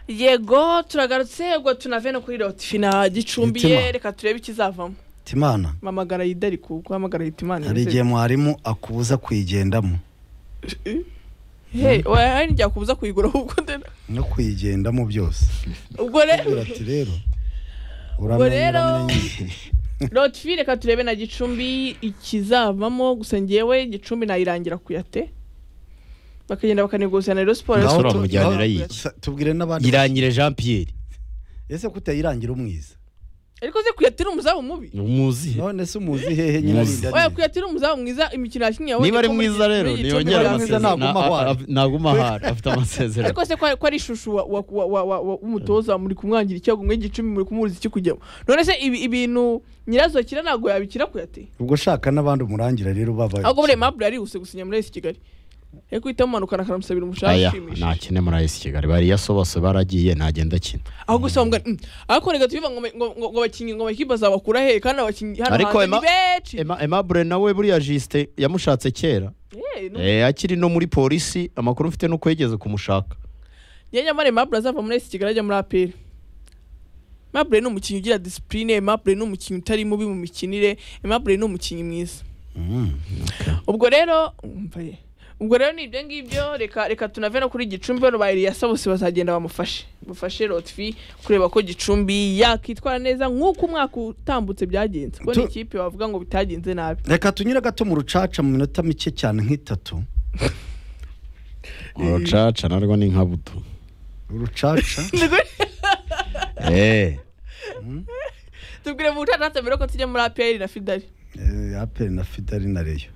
yego turagarutsego tunavene kuri rotifina gicumbiye Mitima. reka turebe ikizavamo timana mamagara yidari ku guhamagara yita imana hari igihe mwarimu akubuza kuyigendamo hey wari njya kubuza kuyigura ahubwo ndena no kuyigendamo byose ubwo rero Agira ati rero Ubwo rero- uramenye rotifi reka turebe na gicumbi ikizavamo gusa ngewe gicumbi nayirangira kuyate bakagenda bakanegozanya na rero siporo Ngaho Rero tu- Siporo ngaho- bakuyate. sa- tubwire n'abandi irangire jean pierre ese kutayirangira umwiza ariko ze kuyatira umuzamu mubi umuzi none se umuzi hehe nyine Muzi. arinda oya neza? kuyatira umuzamu mwiza imikino yakinnye yawe niba ari ikomeye mwiza rero muri Gicumbi ntiyongere baramuzi. mwiza amasezerano naguma Na- a- ahari. a- naguma ahari afite amasezerano ariko se ko ari- ko ari ishusho wa- wa- wa- wa- wa- wa- w'umutoza muri kumwangira icyago muri gicumbi muri kumuriza iki kujyamo none se ibi- ibintu nyirazokira ntabwo yabikira kuyate ubwo shaka n'abandi umurangira rero baba ahubwo buriya mabure yarihuse gusinya muri esi kigali ariko uhita mumanukana akanamusabira umushahara aya ushimishije ntakine muri ayisi kigali bariya so bose baragiye ntagenda akina aho gusa bavuga "Mm, ariko reka tubiva ngo ngo- ngo- ngo abakinnyi ngo amakipe azabakura he kandi abakinnyi hano Ariko hanze Emma- ni benshi Ema- emabure nawe buriya jisite yamushatse kera Eh, no. Eh, akiri no muri polisi amakuru mfite nuko yigeze kumushaka njye nyamara Aimable azava muri esi kigali ajya muri aperi Aimable ni umukinnyi ugira disipurine Aimable ni umukinnyi utari mubi mu mikinire Aimable ni umukinnyi mwiza Mm. ubwo rero umva ye. ubwo rero ni ibyo ngibyo reka reka tunave no kuri gicumbi bano ba Eliasa bose bazagenda bamufashe bafashe rotfi kureba ko gicumbi yakitwara neza nk'uko umwaka utambutse byagenze kuko ni Tu- ikipe bavuga ngo bitagenze nabi reka tunyure gato mu rucaca mu minota mike cyane nk'itatu urucaca narwo ni nka buto urucaca Eh, tubwire mu bucaca mbere ko tujya muri APR na Fidari eh, aperi na fidari na reyo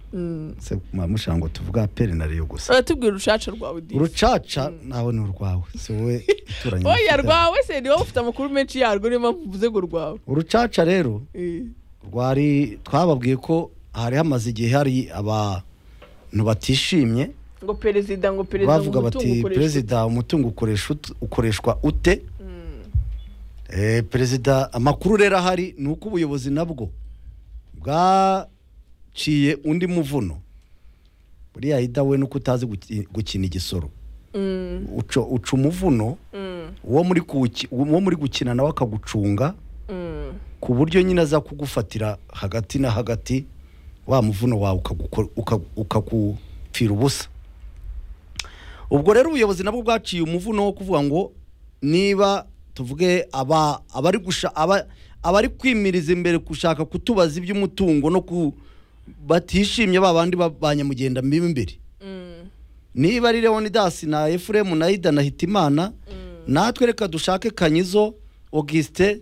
se mushaka ngo tuvuge aperi na reyo gusa tubwire urucaca rwawe Disi. urucaca nawe ni urwawe si wowe ituranye na oya Fidari. rwawe se ni wowe ufite amakuru menshi yarwo niyo mpamvu uvuze ngo rwawe urucaca rero Eh. rwari twababwiye ko hari hamaze igihe hari abantu batishimye ngo perezida ngo perezida ngo bavuga bati umutungo ukoreshwa. perezida umutungo ukoresha ut- ukoreshwa ute Mm. Eh, perezida amakuru rero ahari ni uko ubuyobozi nabwo bwaciye undi muvuno buriya hida we nuko utazi guki- gukina igisoro Mm. uca uca umuvuno Mm. uwo muri kuwuki- uwo muri gukina nawe akagucunga Mm. ku buryo nyine aza kugufatira hagati na hagati wa muvuno wawe ukagukora- uka- ukagupfira ubusa ubwo rero ubuyobozi nabwo bwaciye umuvuno wo kuvuga ngo niba tuvuge aba- abari gusha- aba- abari kwimiriza imbere gushaka kutubaza iby'umutungo no ku batishimye ba bandi ba ba nyamugendambibi imbere Mm. niba ari leonidas na efuremu na ida na hitimana natwe reka dushake kanyizo augustin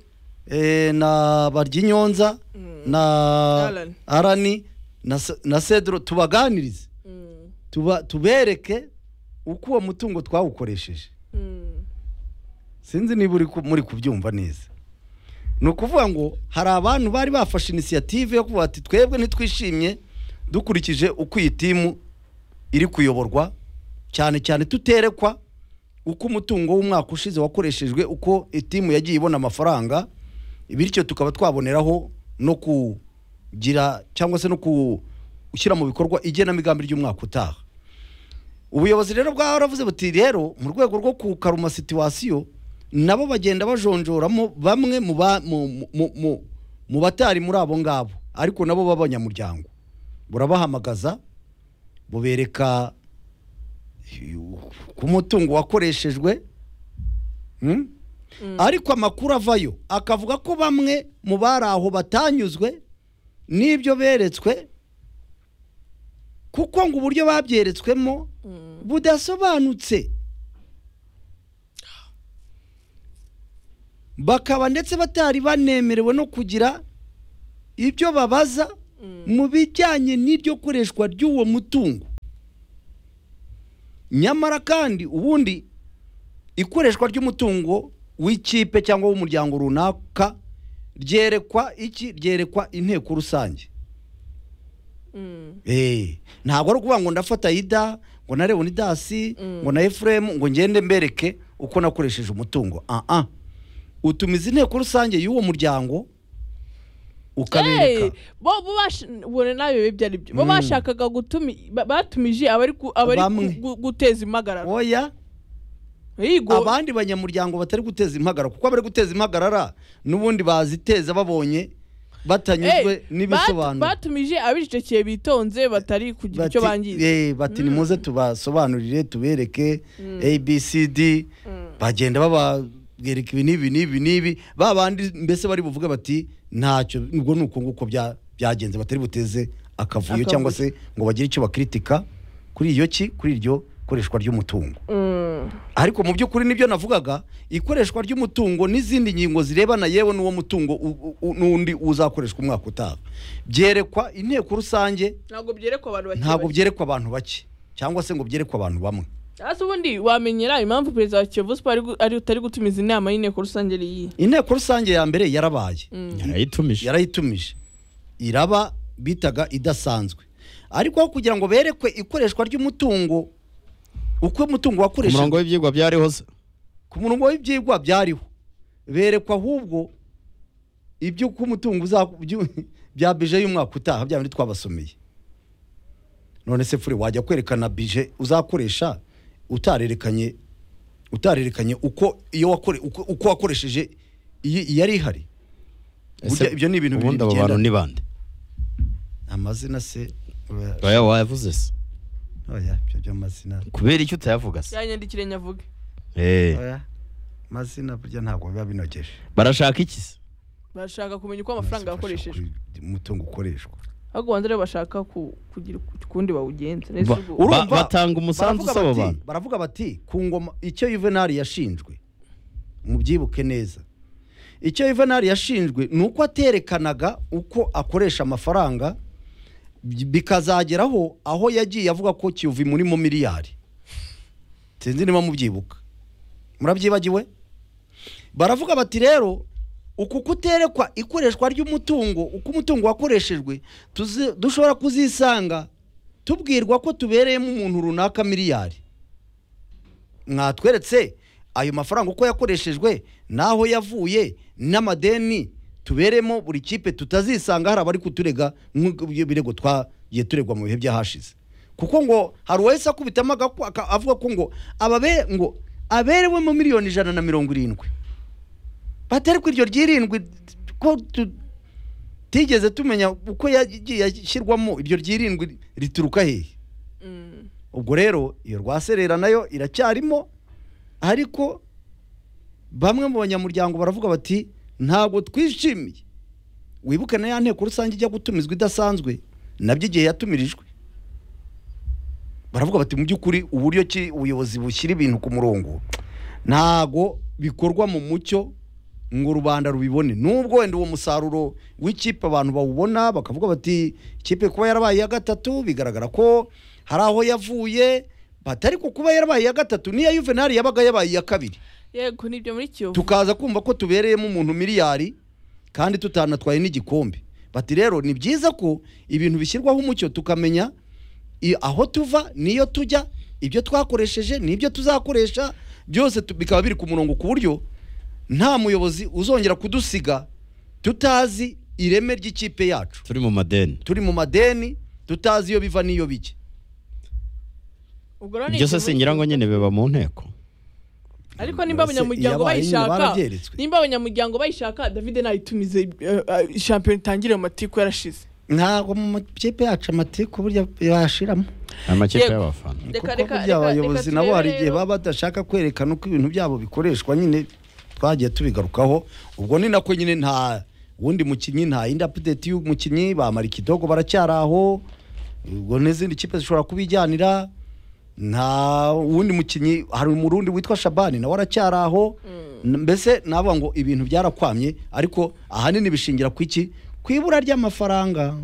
eh, na baryinyonza na Alan. arani na Se- na cedro tubaganirize Mm. tuba tubereke uko uwo mutungo twawukoresheje Mm. sinzi niba uri ku- muri kubyumva neza ni ukuvuga ngo hari abantu bari bafashe inisiyative yo kuvuga ati twebwe ntitwishimye dukurikije uko iyi timu iri kuyoborwa cyane cyane tuterekwa uko umutungo w'umwaka ushize wakoreshejwe uko itimu yagiye ibona amafaranga bityo tukaba twaboneraho no kugira cyangwa se no gushyira mu bikorwa igenamigambi ry'umwaka utaha ubuyobozi rero bwaravuze buti rero mu rwego rwo kukaruma situwasiyo nabo bagenda bajonjoramo bamwe mu ba- mu- mu- mu- mu batari muri abo ngabo ariko nabo b'abanyamuryango burabahamagaza bubereka ku mutungo wakoreshejwe Mm? ariko amakuru avayo akavuga ko bamwe mu bari aho batanyuzwe n'ibyo beretswe kuko ngo uburyo babyeretswemo budasobanutse bakaba ndetse batari banemerewe no kugira ibyo babaza mu bijyanye n'iryo koreshwa ry'uwo mutungo nyamara kandi ubundi ikoreshwa ry'umutungo w'ikipe cyangwa w'umuryango runaka ryerekwa iki ryerekwa inteko rusange Mm. Eh, ntabwo ari ukuvuga ngo ndafata ida ngo na leonidasi ngo na efuremu ngo ngende mbereke uko nakoresheje umutungo ah ah utumiza inteko rusange y'uwo muryango Hey, ukabereka bo bo bash ubone nawe bibe byari byo bo Mm. bashakaga gutumi ba- batumije abari ku- abari Bamwe. ku- gu- guteza impagarara oya Yigo- abandi banyamuryango batari guteza impagarara kuko abari guteza impagarara n'ubundi baziteza babonye batanyuzwe Eh, bat- n'ibisobanuro batumije abicecekeye bitonze batari kugira icyo Bati- bangiza eh, bati nimuze tubasobanurire tubereke abcd bagenda bababwireka ibi n'ibi n'ibi n'ibi ba bandi mbese bari buvuge bati ntacyo ubwo ni uko nguko bya- byagenze batari buteze akavuyo Akavuyo. cyangwa se ngo bagire icyo bakritika kuri iyo ki kuri iryo koreshwa ry'umutungo Mm. ariko mu by'ukuri nibyo navugaga ikoreshwa ry'umutungo n'izindi ngingo zirebana yewe n'uwo mutungo u- u- n'undi uzakoreshwa umwaka utaha byerekwa inteko rusange ntabwo byerekwa abantu bakiri ntabwo bake. byerekwa abantu bake cyangwa se ngo byerekwe abantu bamwe hasi ubundi wamenyera impamvu perezida wa kiyovu siporo ari gu- ari utari gutumiza inama y'inteko rusange ari iyi inteko rusange ya mbere yarabaye yarayitumije yarayitumije iraba bitaga idasanzwe ariko aho kugira ngo berekwe ikoreshwa ry'umutungo uko umutungo ku murongo wakoreshejwe w'ibyigwa byariho se ku murongo w'ibyigwa byariho berekwa ahubwo ibyo uko umutungo uza- byu- bya bije y'umwaka utaha bya bindi twabasomeye none se fure wajya kwerekana bije uzakoresha utarerekanye utarerekanye uko iyo wakore uko, uko wakoresheje iyi iyari ihari Burya Ese ibyo ni ibintu bibiri ubundi abo bantu bigendana. ni bande amazina se oya, oya wayavuze se oya ibyo by'amazina kubera icyo utayavuga se yanyandikire nyavuge Eh, oya amazina burya ntabwo biba binogeje barashaka iki se bashaka kumenya uko amafaranga yakoreshejwe Kuri umutungo ukoreshwa ahubwo banza rero bashaka ku- kugira uku- ukundi bawugenza neza Ba- ubwo- uru- Urumva, batanga umusanzu baravuga usaba bati- abantu. baravuga bati ku ngoma icyo yuvenali yashinjwe mubyibuke neza icyo yuvenali yashinjwe ni uko aterekanaga uko akoresha amafaranga bi- bikazageraho aho yagiye avuga ko kiyovu murimo miliyari sinzi niba mubyibuka murabyibagiwe baravuga bati rero uku kuterekwa ikoreshwa ry'umutungo uko umutungo wakoreshejwe tuzi- dushobora kuzisanga tubwirwa ko tubereyemo umuntu runaka miliyari mwatweretse ayo mafaranga uko yakoreshejwe n'aho yavuye n'amadeni tuberemo buri kipe tutazisanga hari abari kuturega nk'ibirego twagiye turegwa mu bihe byahashize kuko ngo hari uwahise akubitamo agaku- aka- avuga ko ngo ababe ngo aberewemo miliyoni ijana na mirongo irindwi batari iryo ryirindwi ko tu- tigeze tumenya uko yagiye ashyirwamo iryo ryirindwi rituruka hehe Mm. ubwo rero iyo rwaserera nayo iracyarimo ariko bamwe mu banyamuryango baravuga bati ntabwo twishimiye wibuke na ya nteko rusange ijya gutumizwa idasanzwe nabyo igihe yatumirijwe baravuga bati mu by'ukuri uburyo ki ubuyobozi bushyira ibintu ku murongo ntago bikorwa mu mucyo ngo rubanda rubibone nubwo wenda uwo musaruro w'ikipe abantu bawubona bakavuga bati ikipe kuba yarabaye iya gatatu bigaragara ko hari aho yavuye bati ariko kuba yarabaye iya gatatu niya yuvenali yabaga yabaye iya kabiri yego nibyo muri kiyovu tukaza kumva ko tubereyemo umuntu miliyari kandi tutanatwaye n'igikombe bati rero ni byiza ko ibintu bishyirwaho umucyo tukamenya i- aho tuva niyo tujya ibyo twakoresheje n'ibyo tuzakoresha byose tu- bikaba biri ku murongo ku buryo nta muyobozi uzongera kudusiga tutazi ireme ry'ikipe yacu turi mu madeni turi mu madeni tutazi iyo biva n'iyo bijya ubwo rero ni ibyo se ikintu- singira ngo nyine biba mu nteko ariko nimba Mbese abanyamuryango iyabaye nyine bayishaka barabyeretswe. nimba abanyamuryango bayishaka david ntayitumize eh, eh, shampiyona itangire mu matiku yarashize ntabwo mu makipe yacu amatiku burya yashiramo amakipe Yego. y'abafana Reka- kuko reka- reka- burya abayobozi reka nabo turebe hari igihe rero. baba badashaka kwerekana uko ibintu byabo bikoreshwa nyine twagiye tubigarukaho ubwo ni nako nyine nta wundi mukinnyi nta yindi apudeti y'umukinnyi bamara ikidogo baracyari aho ubwo n'izindi kipe zishobora kubijyanira nta wundi mukinnyi hari umurundi witwa shabani nawe aracyari aho N- mbese navuga ngo ibintu byarakwamye ariko ahanini bishingira ku iki ku ibura ry'amafaranga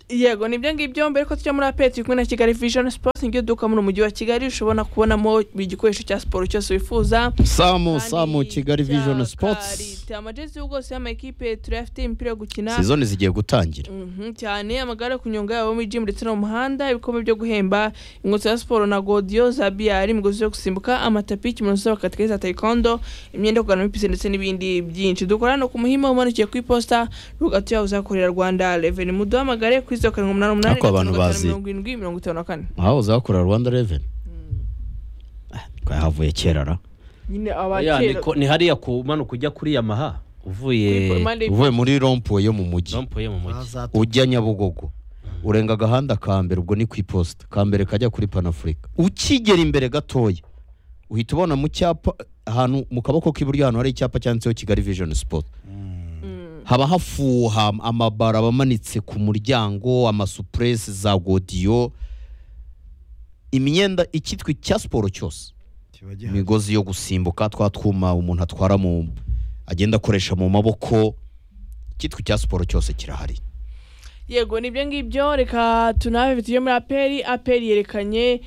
yego nibyo ngibyo mbere ko tujya muri apeti kumwe na kigali vision sports niryo duka muri mujyi wa kigali ushobora kubonamo buri gikoresho cya siporo cyose wifuza samu Kandi samu kigali cya vision sports karite, amajezi y'ubwose y'amakipe turayafite imipira yo gukina sizoni zigiye gutangira Mhm, cyane amagare yo kunyonga yaba muri jimu ndetse no mu muhanda ibikombe byo guhemba inkweto za siporo na godiyo za biyari imigozi yo gusimbuka amatapi y'ikimono z'abakatikazi za taekwondo imyenda yo kugana muri pisine ndetse n'ibindi byinshi dukora no ku muhima umanukiye ku iposita rugatu yaho uzakorera rwanda reveni muduhamagare kuri zeru karindwi umunani umunani Ariko abantu gatanu gatanu bazi. mirongo irindwi mirongo itanu na kane aho uzakorera rwanda reveni twahavuye kera ra nyine Oya, ni abakera ko- ni hariya kumanuka ujya kuri yamaha uvuye Kuri- impande uvuye muri rompuwe yo mu mujyi rompuye mu mujyi ujya nyabugogo urenga agahanda ka mbere ubwo ni ku iposita ka mbere kajya kuri panafurika ukigera imbere gatoya uhita ubona mu cyapa ahantu mu kaboko k'iburyo ahantu hari icyapa cyanditseho kigali vijoni sipoti haba hafuha amabara aba amanitse ku muryango amasupuresi za godiyo imyenda icyitwa icya siporo cyose kiba gihari imigozi yo gusimbuka twa twuma umuntu atwara mu agenda akoresha mu maboko icyitwa icya siporo cyose kirahari yego nibyo ngibyo reka tunabe video muri aperi aperi yerekanye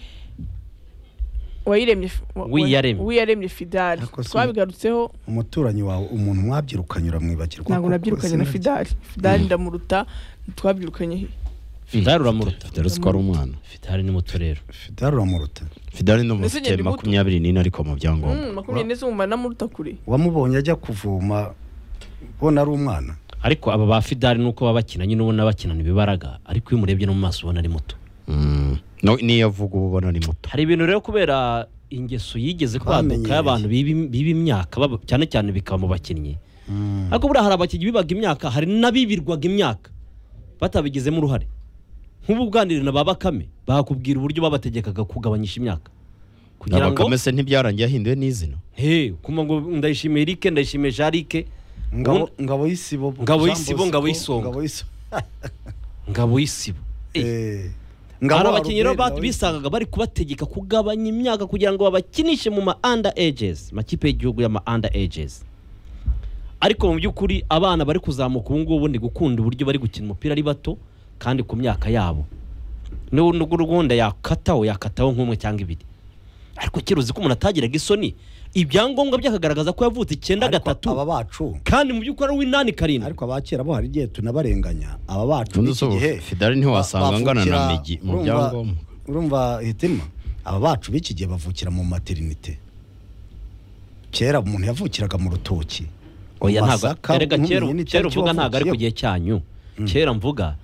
wayiremye wa- Wiyaremye. wa- wiyaremye fidali Ariko si- twabigarutseho umuturanyi wawe umuntu mwabyirukanye uramwibagirwa ntabwo koko, nabyirukanye na sinabyo. fidali fidali ndamuruta twabyirukanye fidari uramuruta fidari si ko ari umwana fidari ni muto rero fidari uramuruta fidari ni umuntu Ese ufite nyine ni muto. makumyabiri n'ine ariko mu byangombwa Mm, makumyabiri n'ese wumva namuruta kure wamubonye ajya kuvoma ubona ari umwana ariko aba ba fidari nuko baba bakina nyine ubona bakinana ibibaraga ariko iyo umurebye no mu maso ubona ari muto Mm. No- n'iyo avuga uba ubona ni muto hari ibintu rero kubera ingeso yigeze kwaduka Twamenyereye. y'abantu biba- biba imyaka baba- cyane cyane bikaba mu bakinnyi ariko buriya hari abakinnyi bibaga imyaka hari n'abibirwaga imyaka batabigizemo uruhare nk'ubu bwanire na ba bakame bakubwira uburyo babategekaga kugabanyisha imyaka kugira ngo abakame se ntibyarangiye ahinduwe n'izina he kuma ngo ndayishimiye Eric ndayishimiye Jarike ngabo ngabo y'isibo Ngabo Jean y'isibo, Bosco, ngabo y'isonga. ngabo y'isonga ngabo y'isibo Eh, ngabo hari wa abakinnyi rero Robert, ba- ngabo bisangaga bari kubategeka kugabanya imyaka kugira ngo babakinishe mu ma under ages makipe y'igihugu y'ama under ages ariko mu by'ukuri abana bari kuzamuka ubu ngubu ni gukunda uburyo bari gukina umupira ari bato kandi ku myaka yabo n'ubwo ubundi yakataho yakataho nk'umwe cyangwa ibiri ariko kera uzi ko umuntu atagiraga isoni ibyangombwa bye akagaragaza ko yavutse icyenda Ariko gatatu aba bacu kandi mu by'ukuri ari uw'inani karindwi ariko abakera bo hari igihe tunabarenganya aba bacu Ubundi n'iki se gihe Fidari ntiwasanga ba- angana na bavukira- Migi mu urumva- byangombwa. urumva hitima aba bacu b'iki gihe bavukira mu materinite kera umuntu yavukiraga mu rutoki oya Mu ntabwo Masaka, erega no mu kera Minini kera tariki uvuga ntabwo ari ku wavukiyeho. gihe cyanyu kera mvuga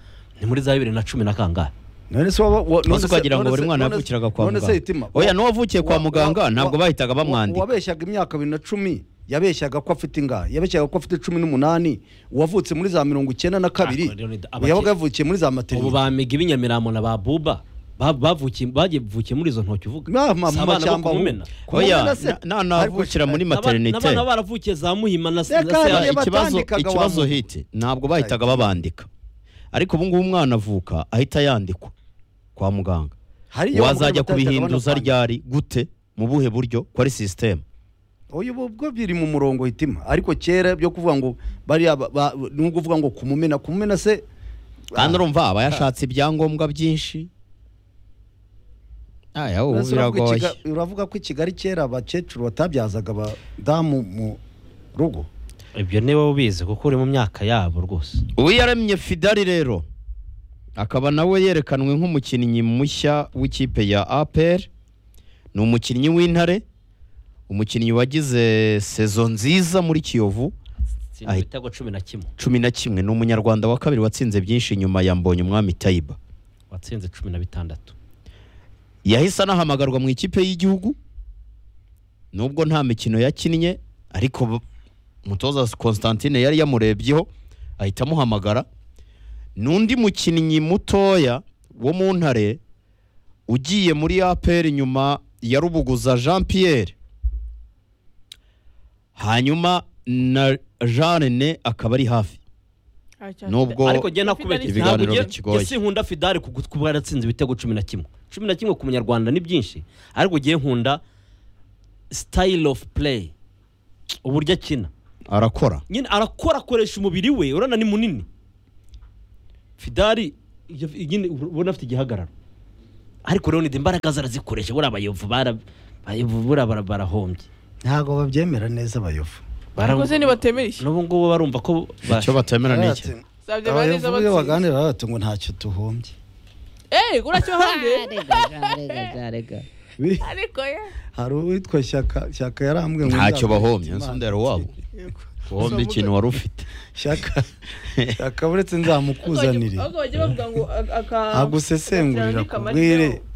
ni muri za bibiri na cumi na kangahe none se waba wa- none none se- ukagira ngo none buri se- mwana none se- yavukiraga kwa none se muganga hitima oya n'uwavukiye kwa wa- muganga wa- ntabwo wa- bahitaga wa- bamwandika uwabeshyaga imyaka bibiri na cumi yabeshyaga ko afite ingahe yabeshyaga ko afite cumi n'umunani uwavutse muri za mirongo icyenda na kabiri Ah, Leonid, abake- yabaga yavukiye muri za ubu materinite bamiga ib'inyamirambo na ba buba ba- bavukiye bagiye bavukiye muri izo ntoki uvuga Ma- ma- Si mu abana bo mashyamba ku aho. Mumena. oya Kumena se- na- navukira muri N'aba- materinite n'abana baravukiye za muhima na se- Reka na se- hariya iki- ba- ikibazo batandikaga wa ikibazo muntu. hiti ntabwo bahitaga babandika ariko ubu ngubu umwana avuka ahita yandikwa kwa muganga Hari iyo wazajya bamugana kubihinduza batahitaga ryari gute mu buhe buryo ko ari sisiteme banapanga. Oya, ubu bwo biri mu murongo hitima ariko kera byo kuvuga ngo bariya ba- ba- ni ukuvuga ngo kumumena kumumena se kandi urumva aba yashatse ibyangombwa byinshi aya ubu Uravuga ko biragoye Kiga- uravuga ko i Kigali kera abakecuru batabyazaga abadamu mu rugo ibyo niba ubizi kuko uri mu myaka yabo rwose uwiyaremye fidari rero akaba nawe yerekanwe nk'umukinnyi mushya w'ikipe ya apr ni umukinnyi w'intare umukinnyi wagize sezo nziza muri kiyovu Tsinda Ahi- ibitego cumi na kimwe cumi na kimwe ni umunyarwanda wa kabiri watsinze byinshi nyuma ya mbonye umwami tayiba watsinze cumi na bitandatu yahise anahamagarwa mu ikipe y'igihugu nubwo nta mikino yakinnye ariko b- umutoza Constantine yari yamurebyeho ahita amuhamagara n'undi mukinnyi mutoya wo mu ntare ugiye muri APR nyuma ya Rubuguza Jean Pierre hanyuma na Jeanne akaba ari hafi Nubwo- ariko njye Fidari- nakubagira ibiganiro ntabwo njye- bikigoye. njye sinkunda fidari ku ku kuba yaratsinze ibitego cumi na kimwe cumi na kimwe ku munyarwanda ni byinshi ariko ugiye nkunda style of play uburyo akina arakora nyine arakora akoresha umubiri we urabona ni munini fidari iyo- nyine ubona afite igihagararo ariko rero imbaraga ze arazikoresha buriya abayovu bara- abayovu buriya bara- barahombye ntabwo babyemera neza abayovu Bara- Ubwo se ntibatemera iki? n'ubu ngubu barumva ko icyo batemera ni iki Zabyo baneza abayovu iyo batsinze. baganira baba bati ngo ntacyo tuhombye Eh, uracyo hanze Bi- ariko ya hari uwitwa shyaka shyaka yarambwe ngo ntacyo nzakwereke bahomye Imana. nsondera wabo Yego. uhombe ikintu wari ufite shyaka shyaka uretse nzamukuzanire ahubwo bajya bavuga ngo a- aka- agusesengurira akabwire kubwire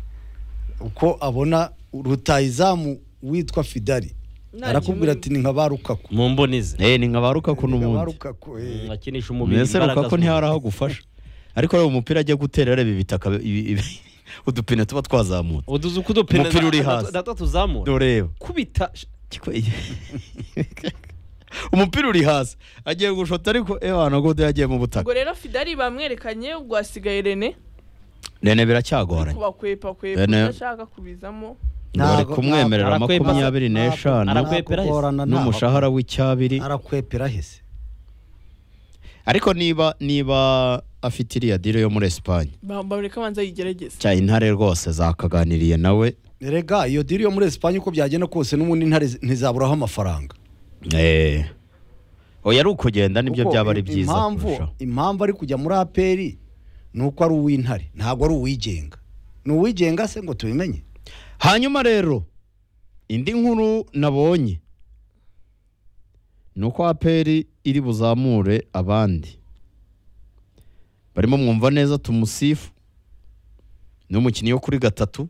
uko abona rutayizamu witwa fidari Nta arakubwira kimwe- ati ni nka ba rukaku mu mboni ze Eh, ni nka ba rukaku Ni nka ba n'ubundi rukaku eh. akinisha umubiri mbese imbaraga rukaku z'umubiri. ntihari aho agufasha ariko reba umupira ajya gutera areba ibitaka ibi- ibi- udupine tuba twazamutse uduze uko udupine Umupira uri na- hasi. na- na- na- tuzamura doreba kubita sh- umupira uri hasi agiye gushota ariko ewa nagode yagiye mu butaka ubwo rero fidari bamwerekanye ubwo hasigaye rene rene biracyagoranye kubakwepa kwepa Rene- udashaka kubizamo bari Ntabwo- kumwemerera ntabwo- makumyabiri ntabwo- n'eshanu ntabwo- ntakwepera hese. Arakwepera n'umushahara w'icyabiri arakwepera hese ariko niba niba afite iriya diro yo muri esipanye Ba- bareka abanza yigerageze cya intare rwose zakaganiriye nawe rega iyo diri yo muri esipanye uko byagenda kose n'ubundi intare zi- ntizaburaho amafaranga Eh. oya ari ukugenda nibyo Kuko byaba ari im- byiza impamvu kurushaho impamvu ari kujya muri aperi ni uko ari uw'intare ntabwo ari uwigenga ni uwigenga se ngo tubimenye hanyuma rero indi nkuru nabonye ni uko aperi iri buzamure abandi barimo mwumva neza tumusifu ni umukinnyi wo kuri gatatu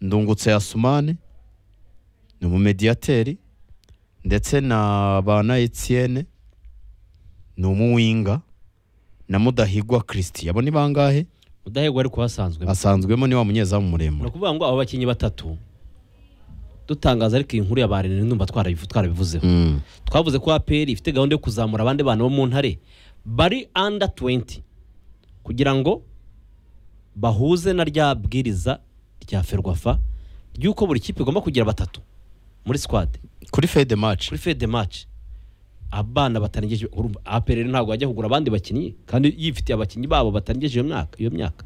ndungutse yasumane ni umumediyateri ndetse na bana etienne ni umuwinga na mudahigwa christian abo ni bangahe udahegwa ariko wasanzwe asanzwemo ni wa munyezamu muremure ni ukuvuga ngo abo bakinnyi batatu dutangaza ariko iyi nkuru ya barene ndumva twarabivu- twarabivuzeho Mm. twavuze ko aperi ifite gahunda yo kuzamura abandi bana bo mu ntare bari under 20 kugira ngo bahuze na rya bwiriza rya ferwafa ry'uko buri kipe igomba kugira batatu muri squad kuri fede match kuri fede match abana batarengeje urumva aperi rero ntabwo bajya kugura abandi bakinnyi kandi yifitiye abakinnyi babo batarengeje iyo myaka iyo myaka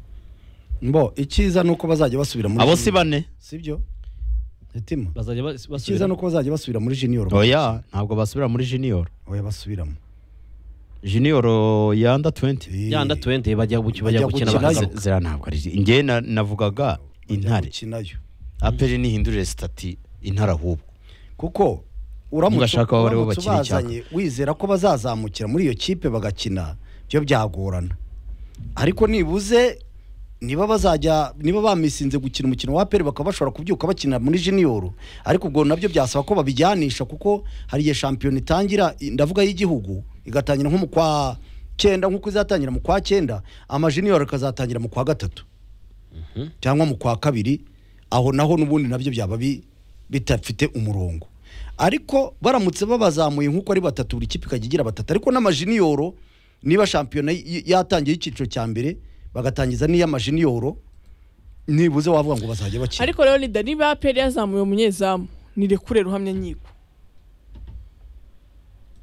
mbo icyiza ni uko bazajya basubira muri abo si junior. bane sibyo mutima bazajya bas- icyiza basubira ni uko bazajya basubira muri junior oya ntabwo basubira muri junior oya basubiramo junior ya under 20 ya under 20 bajya guki- Bajya bajya gukina gukina bakagaruka Nagaruka. Zira- zira ntabwo ari nge na- navugaga intare ukinayo aperi nihindurire stati intare ahubwo kuko uramutse Ugashaka aho bariho uramutse bakina icyaka. ubazanye, wizera ko bazazamukira muri iyo kipe bagakina byo byagorana ariko nibuze niba bazajya niba bamisinze gukina umukino wa aperi bakaba bashobora kubyuka bakina muri junior ariko ubwo nabyo byasaba ko babijyanisha kuko hari igihe shampiyona itangira ndavuga y'Igihugu igatangira nko mu kwa cyenda nk'uko izatangira mu kwa cyenda amajunior akazatangira mu kwa gatatu cyangwa mu kwa kabiri aho naho n'ubundi nabyo byaba bi- bidafite umurongo ariko baramutse babazamuye nk'uko ari batatu buri kipe ikajya igira batatu ariko n'amajiniyoro niba shampiyona y- yatangiye icyiciro cya mbere bagatangiza n'iy'amajiniyoro nibuze wavuga ngo bazajya bakina ariko rero ni dani baperi yazamuye umunyezamu ni rekure ruhamya nkiko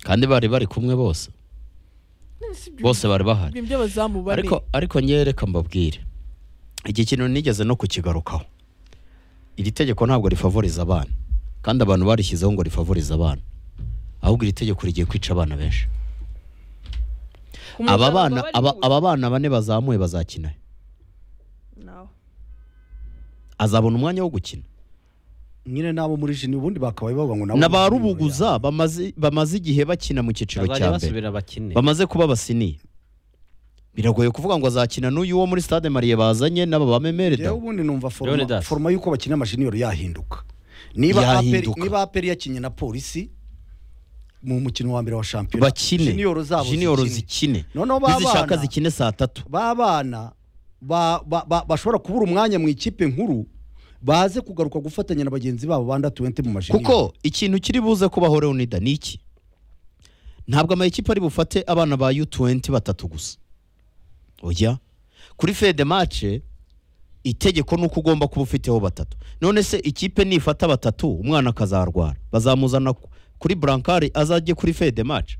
kandi bari bari kumwe bose bose bari bahari ibyo bazamu bane ariko ariko ngewe reka mbabwire iki kintu nigeze no kukigarukaho iri tegeko ntabwo rifavoriza abana kandi abantu barishyizeho ngo rifavorize abana ahubwo iri tegeko rigiye kwica abana benshi Ku munsi aba abantu bana bari aba, kuza. aba bana bane bazamuye bazakina he? Nawe. azabona umwanya wo gukina nyine n'abo muri jini ubundi bakabaye bavuga ngo nabo na ba muri junior rubuguza bamaze bamaze igihe bakina mu cyiciro bazajya cya mbere basubira bakine bamaze kuba abasiniya biragoye kuvuga ngo azakina n'uyu wo muri stade mariye bazanye n'aba ba yawe. memere da Njyewe ubundi numva foroma, Leonidas. foroma y'uko bakina amajiniyoro yahinduka niba aperi Yahinduka. niba aperi yakinnye na polisi mu mukino wa mbere wa shampiyona bakine jiniyoro zabo Junior zikine. zikine noneho ba nizishaka bana- zikine saa tatu b'abana ba- ba- ba- bashobora kubura umwanya mu ikipe nkuru baze kugaruka gufatanya na bagenzi babo banda tuwente mu mashini kuko ikintu kiri buze kubaho leonida ni iki ntabwo ama ekipa ari bufate abana ba u20 batatu gusa oya kuri fede mace itegeko ni uko ugomba kuba ufiteho batatu none se ikipe nifata batatu umwana akazarwara bazamuzana ku- kuri burankari azajye kuri fede mace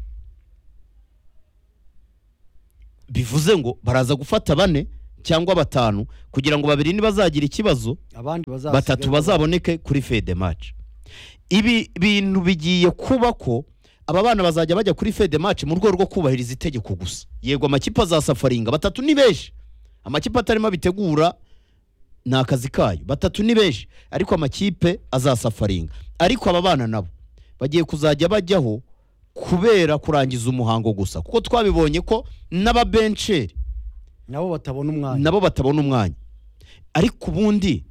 bivuze ngo baraza gufata bane cyangwa batanu kugira ngo babiri nibazagira ikibazo abandi bazasigara- batatu bazaboneke kuri fede match ibi bintu bigiye kuba ko aba bana bazajya bajya kuri fede match mu rwego rwo kubahiriza itegeko gusa yego amakipe azasafaringa batatu ni benshi amakipe atarimo abitegura ni akazi kayo batatu ni benshi ariko amakipe azasafaringa ariko aba bana nabo bagiye kuzajya bajyaho kubera kurangiza umuhango gusa kuko twabibonye ko n'ababensheri nabo batabona umwanya nabo batabona umwanya ariko ubundi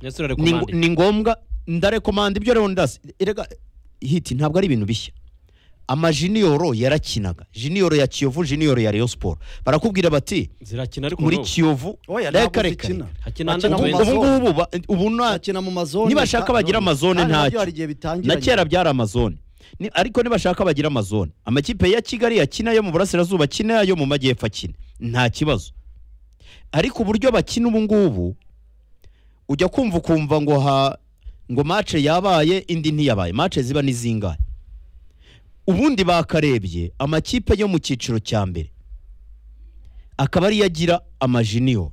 Yesu ari ni, kumwandika. ni ngombwa ndarekomanda ibyo rero ndasi erega hiti ntabwo ari ibintu bishya amajiniyoro yarakinaga jiniyoro ya kiyovu jiniyoro ya Rayon Sport barakubwira bati zirakina ariko muri n'ubu. kiyovu Oya, reka ntabwo reka zikina. Hakina andi Bakina ubu mu amazones. mazone. ngubu ba- ubu nta Bakina mu mazone. nibashaka bagira amazone Kandi nabyo ntacyo. hari igihe bitangira. na kera byari amazone Ni- ariko nibashaka bagira amazone amakipe ya kigali yakina yo mu burasirazuba akina yo mu majyepfo akina nta kibazo ariko uburyo bakina ubu ngubu ujya kumva ukumva ngo ha ngo mace yabaye indi ntiyabaye mace ziba ni zingahe ubundi bakarebye amakipe yo mu cyiciro cya mbere akaba ariyo agira amajiniyo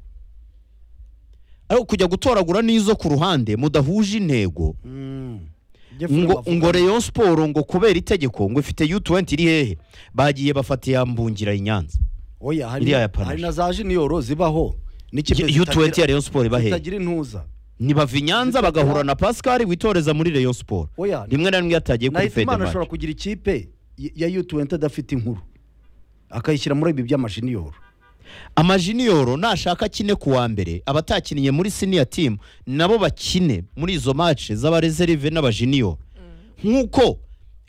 ariko kujya gutoragura n'izo ku ruhande mudahuje intego Mm. Jeff ngo Rubavu. ngo Rayon Sport ngo kubera itegeko ngo ifite U20 iri hehe bagiye bafata ya mbungira i Nyanza Oya, hari iriya ya Panache. hari na za jiniyoro zibaho. N'ikipe U20 ya zitagira- Rayon Sport iba hehe zitagira intuza. ntibava i Nyanza bagahura na Pascal witoreza muri Rayon Sport Oya, rimwe na rimwe yatagiye kuri Nahimana Fedematch ashobora kugira ikipe y- ya U20 adafite inkuru. Akayishyira muri ibi by'amajiniyoro. amajiniyoro nashaka akine ku wa mbere abatakiniye muri senior team nabo bakine muri izo match z'abareserve n'abajiniyoro nk'uko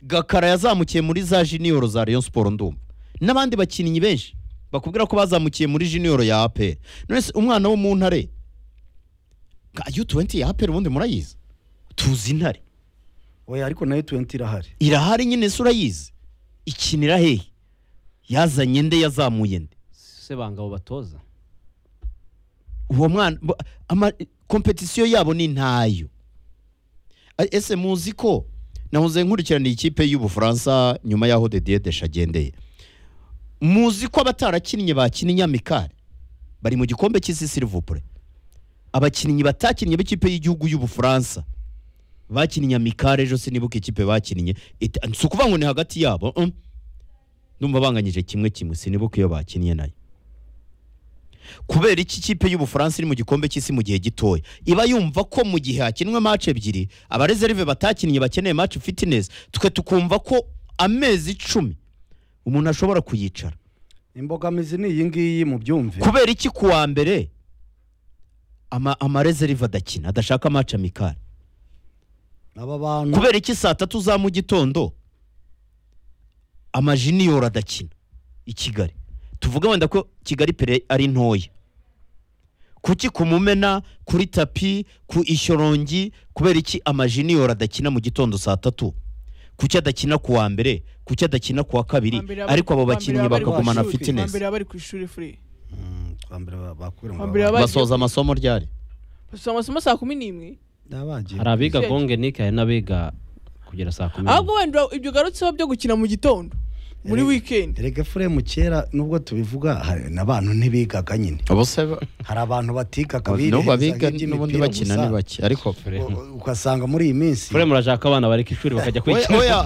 gakara yazamukiye muri za jiniyoro za Rayon Sport ndumva n'abandi bakinnyi benshi bakubwira ko bazamukiye muri jiniyoro ya APR none se umwana wo mu ntare ka U20 ya APR ubundi murayizi tuzi intare Oya, ariko na U20 irahari. irahari nyine se urayizi ikinira hehe yazanye nde yazamuye nde se bangabo batoza uwo mwana bo- ama- kompetisiyo yabo ni ntayo A- ese muzi ko nahoze nkurikirana ikipe y'ubufaransa nyuma y'aho Didier Deschamps agendeye muzi ko abatarakinnye bakinnye inyamikari bari mu gikombe cy'isi silivupure abakinnyi batakinnye b'ikipe y'igihugu y'ubufaransa bakinnye inyamikari ejo sinibuka ikipe bakinnye Ita- si ukuvuga ngo ni hagati yabo mm. ndumva banganyije kimwe kimwe sinibuka iyo bakinnye nayo kubera iki ikipe y'ubufaransa iri mu gikombe cy'isi mu gihe gitoya iba yumva ko mu gihe hakinwe match ebyiri abareserve batakinnye bakeneye match fitness twe tukumva ko amezi icumi umuntu ashobora kuyicara Imbogamizi ni iyi ngiyi mu byumve. kubera iki ku wa mbere ama- amareserve adakina adashaka match amikari Aba bantu kubera iki saa tatu za mu gitondo amajiniyoro adakina i kigali tuvuge wenda ko kigali pere ari ntoya kuki ku mumena kuri tapi ku ishyorongi kubera iki amajiniyoro adakina mu gitondo saa tatu kuki adakina ku wa mbere kuki adakina ku wa kabiri ariko abo bakinnyi bakagumana fitness mbere bari ku ishuri free Mm, kwa mbere ba- bakubwira ngo Kwambira baba- baba- basoza amasomo ryari basubiza amasomo saa kumi n'imwe Nabagiye. hari abiga Icyerekezo. gongenike hari n'abiga kugera saa kumi n'imwe. ahubwo wenda ibyo ugarutseho byo gukina mu gitondo muri Erega- weekend Erega Fremu kera nubwo tubivuga hari n'abantu ntibigaga nyine. abo se ba- Hari abantu batigaga n'ubu bireheza abiga nk'iby'imipira n'ubundi bakina gusa. ni bake ariko U- Ugasanga muri iyi minsi Fure murashaka abana bareka ishuri bakajya kwiga oya